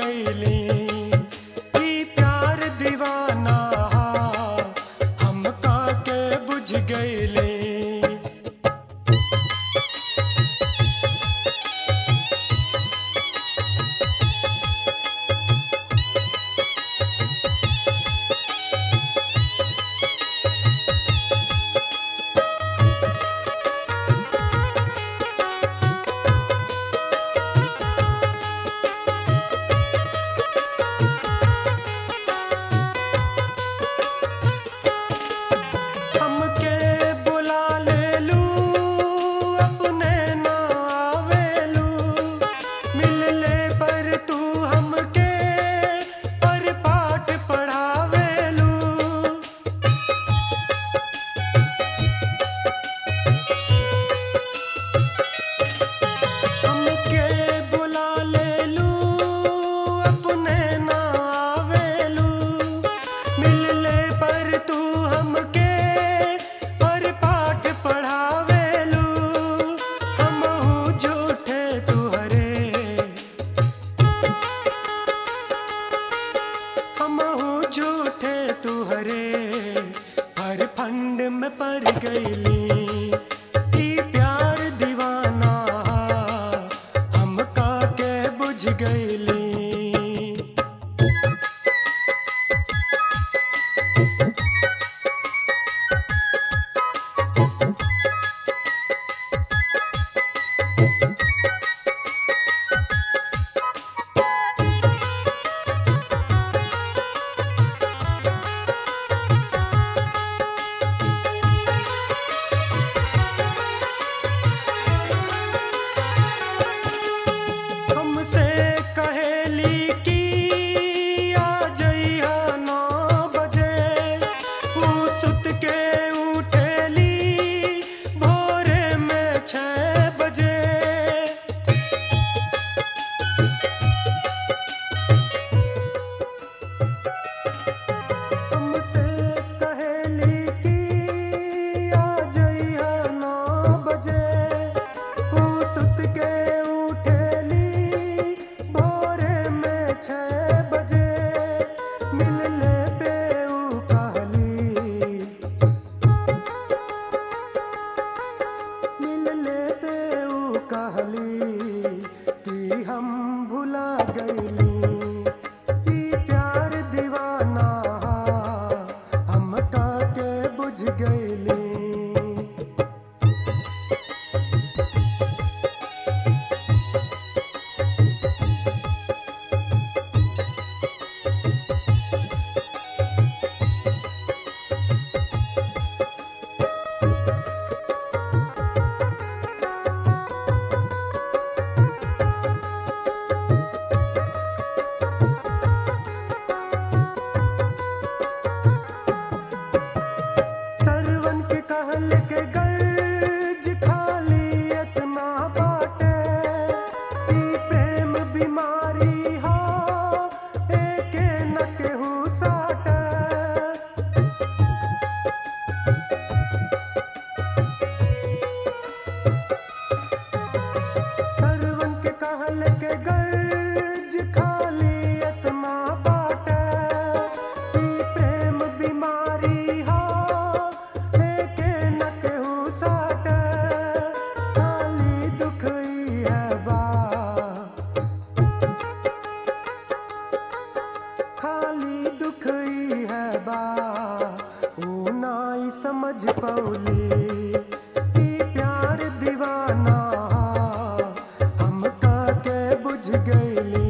गईली ई प्यार दीवाना हम के बुझ गईली हमके बुला ले लू अपने ना आवेलू मिल ले पर तू हमके पर पाठ पढ़ावेलू हमके बुला ले लू अपने ना आवेलू मिल ले पर तू हमके पर पाठ पढ़ावेलू हम झूठे तुहरे हम झूठे तुहरे हर फंड में पड़ गईली ई प्यार दीवाना हम के बुझ गईली हमसे कहेली की आ जइहा नौ बजे ऊ सुत के उठेली भोरे में छः बजे हमसे कहेली की आ जइहा नौ बजे ऊ सुत के उठेली भोरे में छः बजे मिल ले पे ऊ कहली मिल ले पे ऊ कहली कि हम भुला गईली ई प्यार दीवाना हम के बुझ गईली सरवन के कहल के गर्ज खाली इतना बाटे ई प्रेम बीमारी हो एके न केहू साटे सरवन के कहल के गर्ज खाली इतना बाटे ई प्रेम बीमारी हो एके न केहू साटे खाली दुख ई है बा खाली दुख ई है बा ऊ नाई समझ पौली ई प्यार दीवाना हम के बुझ गईली